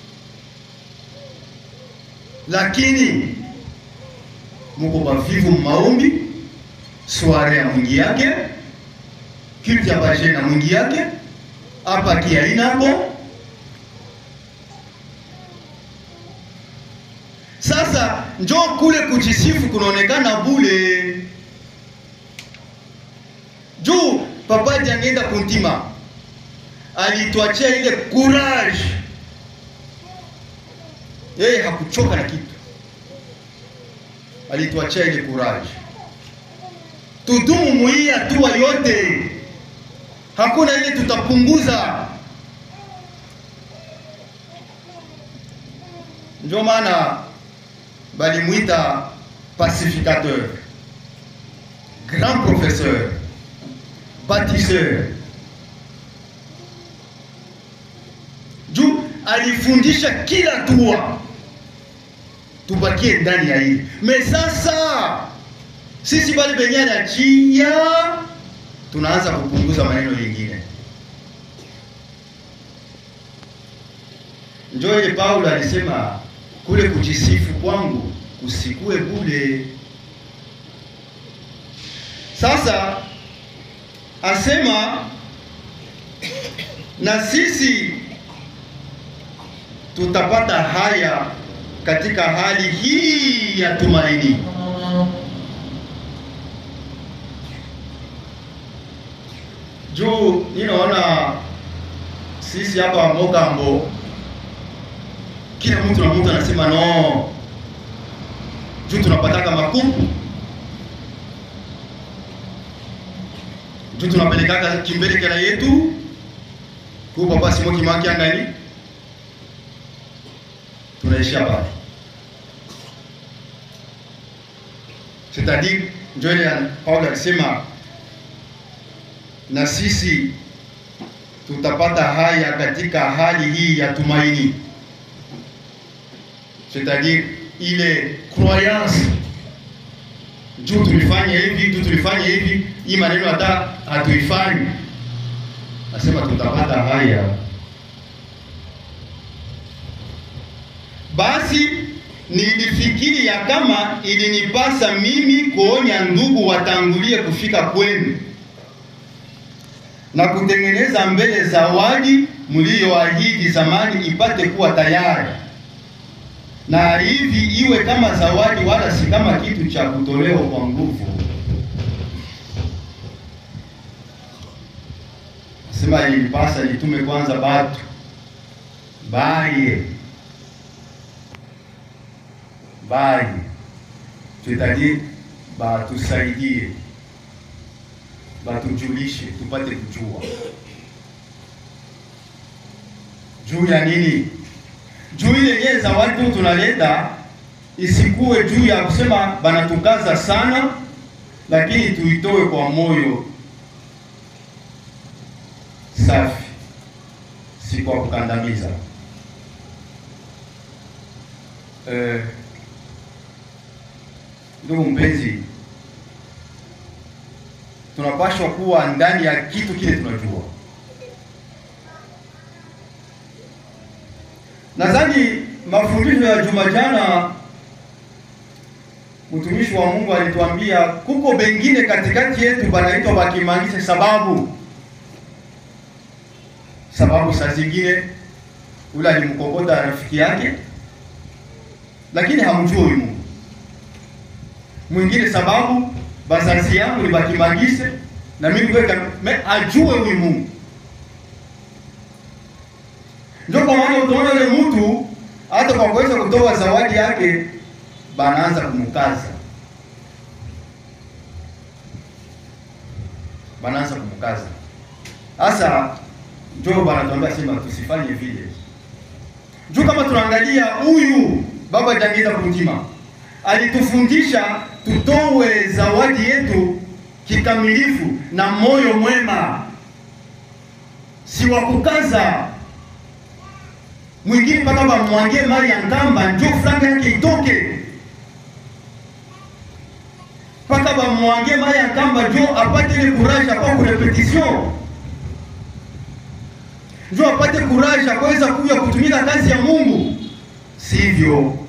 lakini muko bavivu maombi soare ya mwingi yake kilti ya baje na mwingi yake hapa kiainako. Sasa njo kule kujisifu kunaonekana bule juu papa jangenda kuntima alituachia ile courage. Yeye hakuchoka na kitu, alituachia ile courage. Tudumu muhii hatua yote, hakuna ile tutapunguza. Ndio maana balimwita pacificateur, grand professeur, bâtisseur juu alifundisha kila tua tubakie ndani ya hili me. Sasa sisi bali benye anachia tunaanza kupunguza maneno yengine. Njo ile Paulo alisema kule kujisifu kwangu kusikue bule. Sasa asema na sisi tutapata haya katika hali hii ya tumaini. Juu ninaona sisi hapa Mogambo, kila mtu na mtu anasema no, juu tunapataka makupu, juu tunapelekaka kimbele kela yetu ku papa simo kimaki angani tunaishia pale, c'est-à-dire ndio ile Paulo alisema na sisi tutapata haya katika hali hii ya tumaini, c'est-à-dire ile croyance juu tulifanya hivi, juu tulifanya hivi, hii maneno hata hatuifanyi, nasema tutapata haya Basi nilifikiri ya kama ilinipasa mimi kuonya ndugu watangulie kufika kwenu na kutengeneza mbele zawadi mliyoahidi zamani ipate kuwa tayari, na hivi iwe kama zawadi, wala si kama kitu cha kutolewa kwa nguvu. Sema ilipasa nitume kwanza batu baye baye c'est-à-dire batusaidie batujulishe tupate kujua juu ya nini, juu ile yenyewe zawadi tu tunaleta isikuwe juu ya kusema banatukaza sana lakini tuitoe kwa moyo safi, si kwa kukandamiza. Eh, ndugu mpenzi, tunapaswa kuwa ndani ya kitu kile tunajua. Nadhani mafundisho ya juma jana, mtumishi wa Mungu alituambia kuko bengine katikati yetu banaitwa bakimangise, sababu sababu saa zingine ule alimkokota rafiki yake, lakini hamjui huyu Mungu. Mwingine sababu bazazi yangu ni bakimangise na mimi kweka me ajue huyu Mungu. Ndio kwa maana utaona yule mtu hata kwa kuweza kutoa zawadi yake banaanza kumkaza, banaanza kumkaza. Sasa ndio banatuambia sema tusifanye vile. Juu kama tunaangalia huyu baba Jangida Kuntima alitufundisha tutowe zawadi yetu kikamilifu na moyo mwema, si wa kukaza mwingine mpaka bamwangie mali ya ngamba njo franga yake itoke, mpaka bamwangie mali ya ngamba njo apate ile courage apa ku repetition, njo apate courage akaweza kuja kutumika kazi ya Mungu. Sivyo,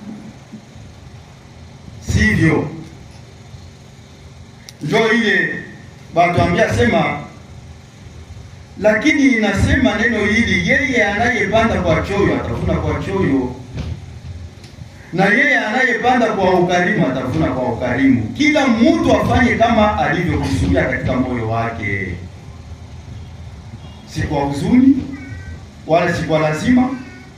sivyo. Njo ile batuambia sema lakini inasema neno hili, yeye anayepanda kwa choyo atavuna kwa choyo, na yeye anayepanda kwa ukarimu atavuna kwa ukarimu. Kila mtu afanye kama alivyokusudia katika moyo wake, si kwa huzuni wala si kwa lazima.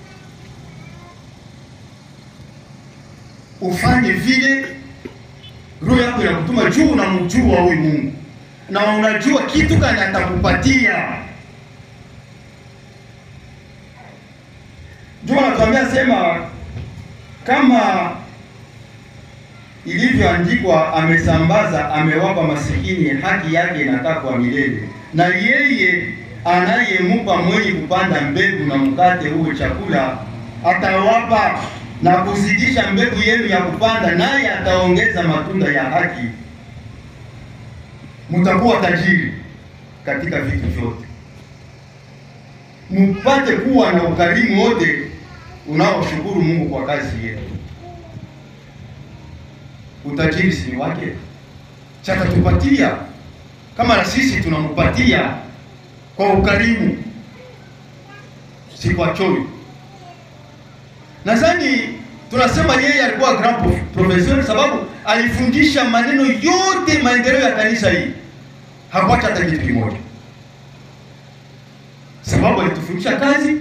Ufanye vile roho yako inakutuma juu, unamjua huyu Mungu na unajua kitu gani atakupatia. Ndio anatuambia sema, kama ilivyoandikwa, amesambaza amewapa masikini, haki yake inakaa kwa milele, na yeye anayemupa mwenye kupanda mbegu na mkate huo chakula atawapa na kuzidisha mbegu yenu ya kupanda, naye ataongeza matunda ya haki mutakuwa tajiri katika vitu vyote, mupate kuwa na ukarimu wote unaoshukuru Mungu kwa kazi yetu. Utajiri si wake, chatatupatia kama na sisi tunampatia kwa ukarimu, si kwa choyo. Nadhani tunasema yeye alikuwa grand professeur sababu alifundisha maneno yote maendeleo ya kanisa hii, hakuacha hata kitu kimoja, sababu alitufundisha kazi.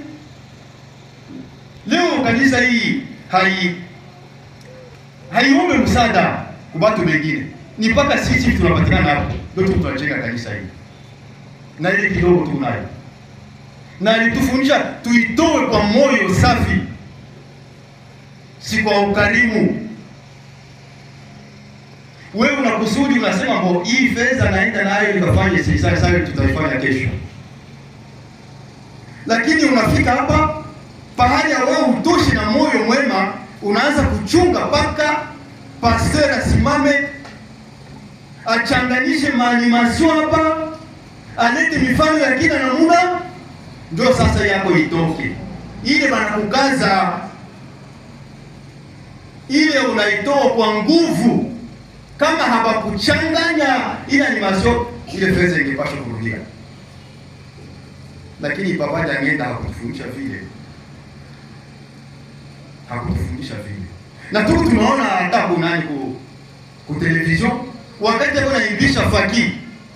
Leo kanisa hii hai haiombe msaada kwa watu wengine, ni mpaka sisi tunapatikana hapo ndio tunajenga kanisa hii, na ile kidogo tunayo, na alitufundisha tuitoe kwa moyo safi, si kwa ukarimu wewe unakusudi unasema mbo hii fedha naenda nayo nikafanye sasa sasa tutaifanya kesho, lakini unafika hapa pahali ya wewe utoshi na moyo mwema, unaanza kuchunga mpaka pastor asimame achanganishe maanimasio hapa, alete mifano ya kila namuna, ndio sasa yako itoke ile banakukaza ile unaitoa kwa nguvu kama hawakuchanganya ile animation ile fedha ingepaswa kurudia, lakini papa Jangenda hakutufundisha vile, hakutufundisha vile. Na tuku tunaona hata kunani ku, ku television wakati ako naimbisha faki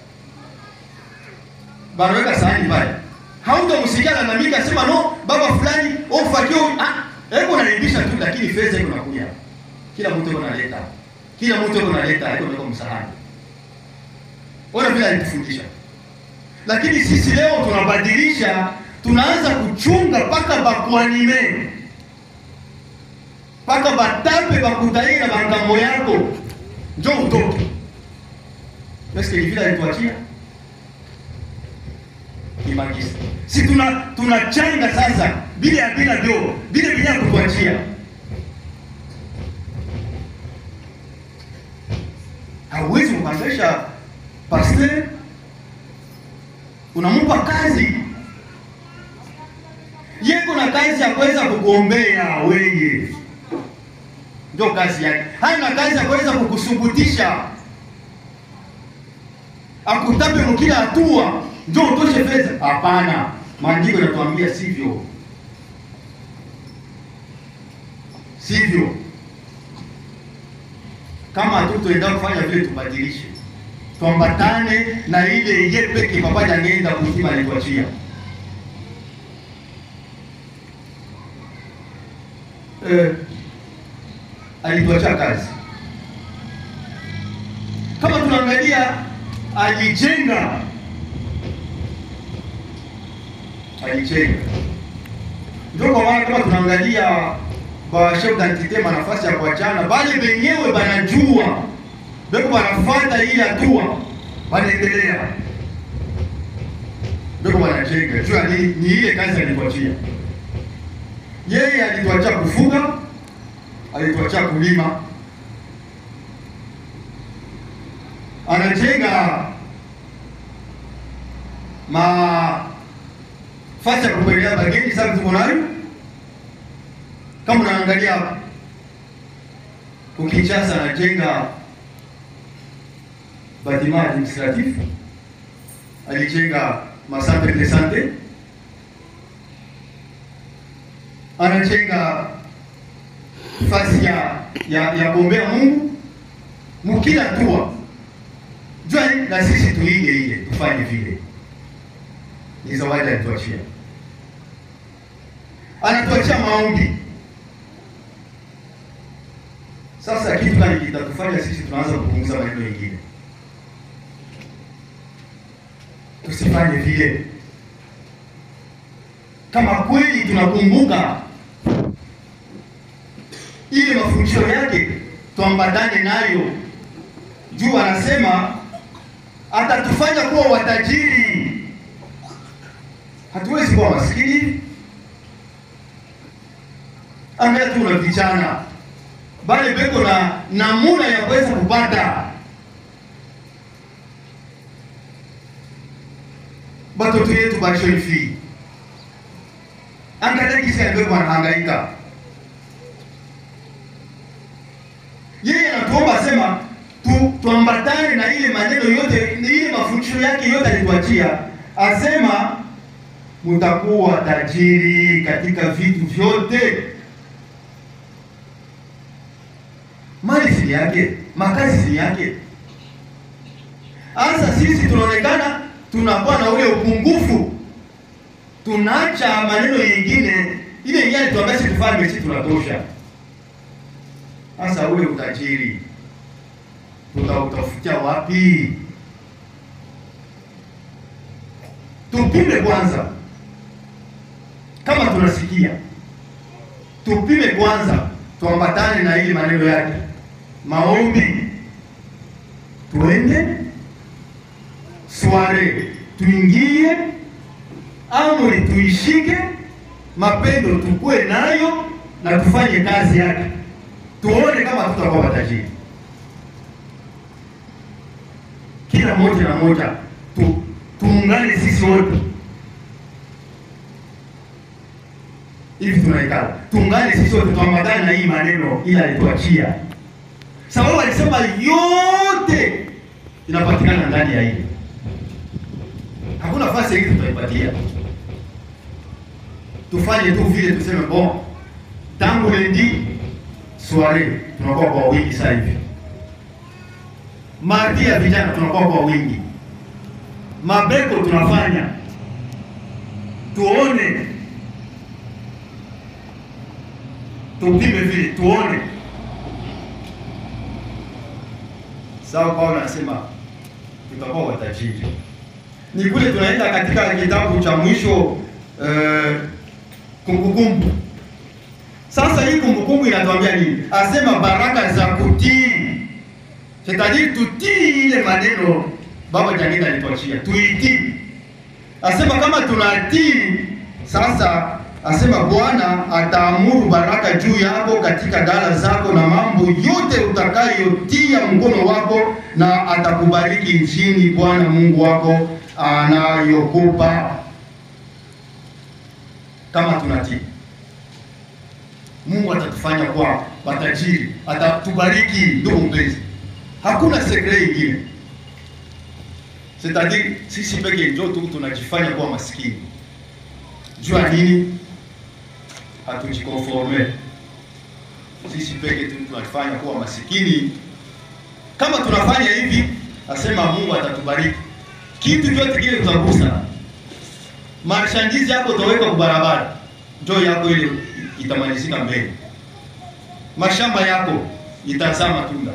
banaweka sahani pale, hautamsikia lalamika sema no baba fulani au faki ah, eko naimbisha tu, lakini fedha iko nakuja, kila mtu iko naleta kila mtu yuko naleta iko niko msahani. Ona vile alitufundisha, lakini sisi leo tunabadilisha, tunaanza kuchunga mpaka bakuanime mpaka batape bakutaina bangambo yako njo utoke Eske ni vile alituachia kimagisi. Si tuna tunachanga sasa bila ya bila ndio bila bila kutuachia. Hauwezi kumwambisha pastor unampa kazi yeko na kazi ya kuweza kukuombea wewe, ndio kazi yake. Hana kazi ya kuweza kukusubutisha akutape mkila hatua ndio utoshe fedha. Hapana, maandiko yanatuambia sivyo, sivyo. Kama hatutoenda kufanya vile, tubadilishe, tuambatane na ile ye peke pamoja ngeenda kuzima alituachia. Eh, alituachia kazi. Kama tunaangalia alijenga alijenga, ndio kwa maana kama tunaangalia ba chef d'identité manafasi ya kuachana, bale benyewe banajua beko banafuata ile hatua, banaendelea beko banajenga jua ni, ni ile kazi alituachia yeye. Alituachia kufuga, alituachia kulima anajenga mafasi ya kupelea bageni. Sasa tuko nayo, kama unaangalia hapa Kinshasa, anajenga batima administratif, alijenga macentre de sante, anajenga fasi ya ya ya kuombea Mungu mukila tua jua na sisi tuige ile tufanye vile. Ni zawadi alituachia, anatuachia maombi. Sasa kitu gani kitatufanya sisi tunaanza kupunguza maneno mengine? Tusifanye vile. Kama kweli tunakumbuka ile mafundisho yake, tuambatane nayo juu anasema atatufanya kuwa watajiri. Hatuwezi kuwa maskini. Angalia tu na vijana bale beko na namuna ya kuweza kupata batoto yetu bashoifi. Angalia kisa beko wanahangaika. Yeye anatuomba asema tu tuambatane na ile maneno yote, ile mafundisho yake yote alituachia, asema mutakuwa tajiri katika vitu vyote. Mali si yake, makazi si yake. Sasa sisi tunaonekana tunakuwa na ule upungufu, tunaacha maneno yengine, ile yenyewe alituambia sisi tufanye, sisi tunatosha. Sasa ule utajiri tutautafutia wapi? Tupime kwanza, kama tunasikia, tupime kwanza, tuambatane na ile maneno yake, maombi, tuende sware, tuingie amri, tuishike, mapendo tukue nayo na tufanye kazi yake, tuone kama tutakuwa matajiri. Kila moja na moja tu, tuungane sisi wote hivi tunaikala, tuungane sisi wote tuambatane na hii maneno ila alituachia, sababu alisema yote inapatikana ndani ya hili, hakuna nafasi hii tutaipatia. Tufanye tu vile tuseme, bon, tangu lendi soiree tunakuwa kwa wingi sasa hivi mardi ya vijana tunakuwa kwa wingi, mabeko tunafanya, tuone, tupime vile tuone. Sawa, Paulo anasema tutakuwa watajiri. Ni kule tunaenda katika kitabu cha mwisho eh, Kumbukumbu. Sasa hii Kumbukumbu inatuambia nini? Asema baraka za kutii C'est-à-dire tutii ile maneno Baba Jangida alituachia tuitii. Asema kama tunatii sasa, asema Bwana ataamuru baraka juu yako katika ghala zako na mambo yote utakayotia mkono wako, na atakubariki nchini Bwana Mungu wako anayokupa. Kama tunatii, Mungu atatufanya kwa matajiri, atatubariki. Ndugu mpenzi, hakuna sekre ingine C'est-à-dire sisi peke ndio tu tunajifanya kuwa maskini. Jua nini? Hatujikonforme. Sisi peke tu tunajifanya kuwa masikini. Kama tunafanya hivi, asema Mungu atatubariki. Kitu chote kile tutagusa. Marchandise yako utaweka kwa barabara. Njoo yako ile itamalizika mbele. Mashamba yako itazaa matunda.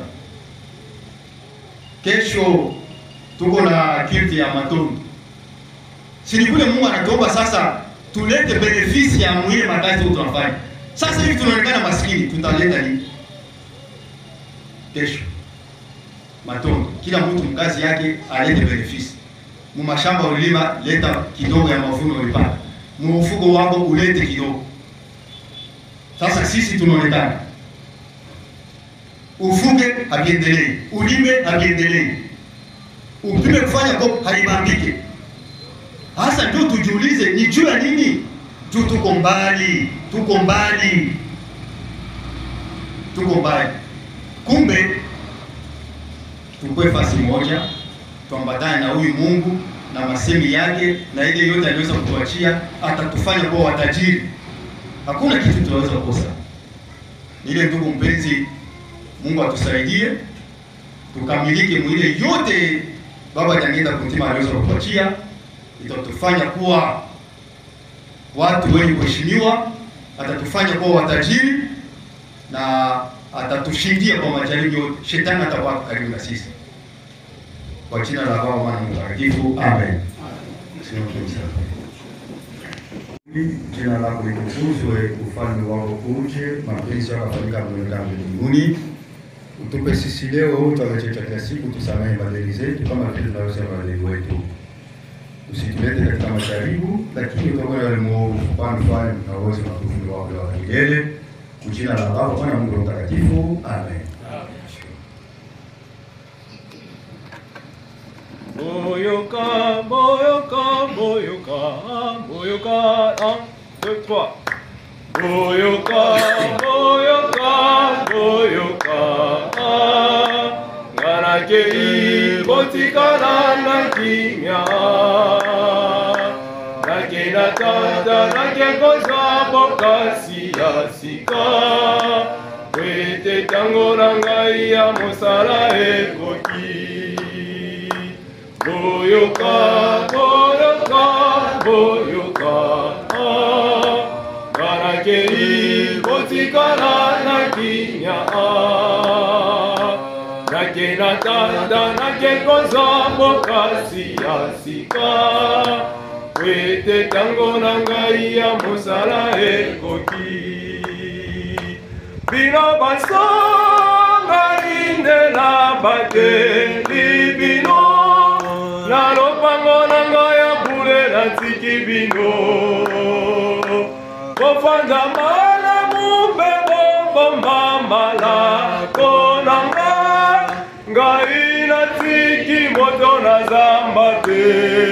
Kesho tuko na kirti ya matunda. Si kule Mungu anatuomba sasa tulete benefisi ya mwile makazi yetu tunafanya. Sasa hivi tunaonekana maskini, tutaleta nini? Kesho matunda, kila mtu mkazi yake alete benefisi. Mu mashamba ulima, leta kidogo ya mavuno ulipata. Mu mfuko wako ulete kidogo. Sasa sisi tunaonekana ufuge hakiendelei, ulime hakiendelei upime kufanya ko halibambike. Hasa ndio tujiulize, ni juu ya nini? Juu tuko mbali, tuko mbali, tuko mbali. Kumbe tukwe fasi moja, tuambatane na huyu Mungu na masemi yake na ile yote aliweza kutuachia, atatufanya kuwa watajiri. Hakuna kitu tunaweza kukosa. Ile ndugu mpenzi, Mungu atusaidie tukamilike mwile yote Baba Jangida Kuntima aliweza kutuachia, itatufanya kuwa watu wenye kuheshimiwa, atatufanya kuwa watajiri na atatushindia kwa majaribu yote. Shetani atakuwa karibu na sisi. Kwa jina la Baba, Mwana na Mtakatifu, amen. Jina lako litukuzwe, ufalme wako uje, mapenzi yako yafanyike kama mbinguni Utupe sisi leo chakula chetu cha kila siku, tusamehe madeni zetu kama vile tunavyosamehe wadeni wetu, usitulete katika majaribu, lakini utuokoe wale mwovu, kwani ufalme na uwezo na utukufu wako wa milele. Kwa jina la Baba, Mwana na Mungu Mtakatifu, amen. Boyoka, boyoka, boyoka, boyoka, un, deux, trois. Boyoka, boyoka, boyoka, nganakei kotikala na kimia. Nake na tata, nake kozwa bokasi ya sika. Kwete tango na ngai ya mosala ekoki. Boyoka, boyoka, boyoka, ah, Karakei kotikala na kinya, ah, Nake na tanda, nake koza bokasi ya sika, Kwete tango na ngai ya mosala ekoki. Bino basonga indela bateli bino na lopango na ngai ya bule natiki bino kofanda malamu mpe bobomba malako na ngai ngai natiki moto na zamba te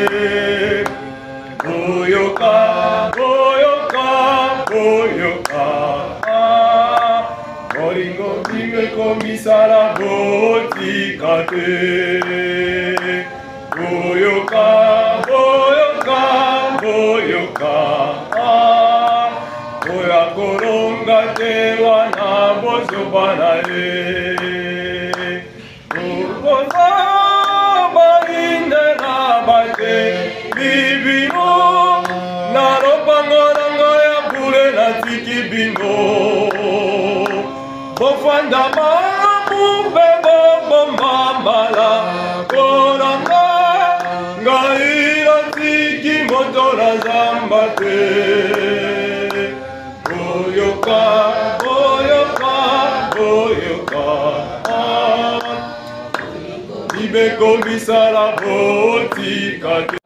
boyoka boyoka boyoka ah, molingo bimeko misala botika te boyoka boyoka boyoka ah, oyo akolonga te wana bozoba na ye okoza balindela bate bibino na lopango na ngai ya bule natiki bino bofanda malamu mpe bobomba malako na ngai ngai natiki moto na zamba te boyoka boyoka boyoka mekomisala botikate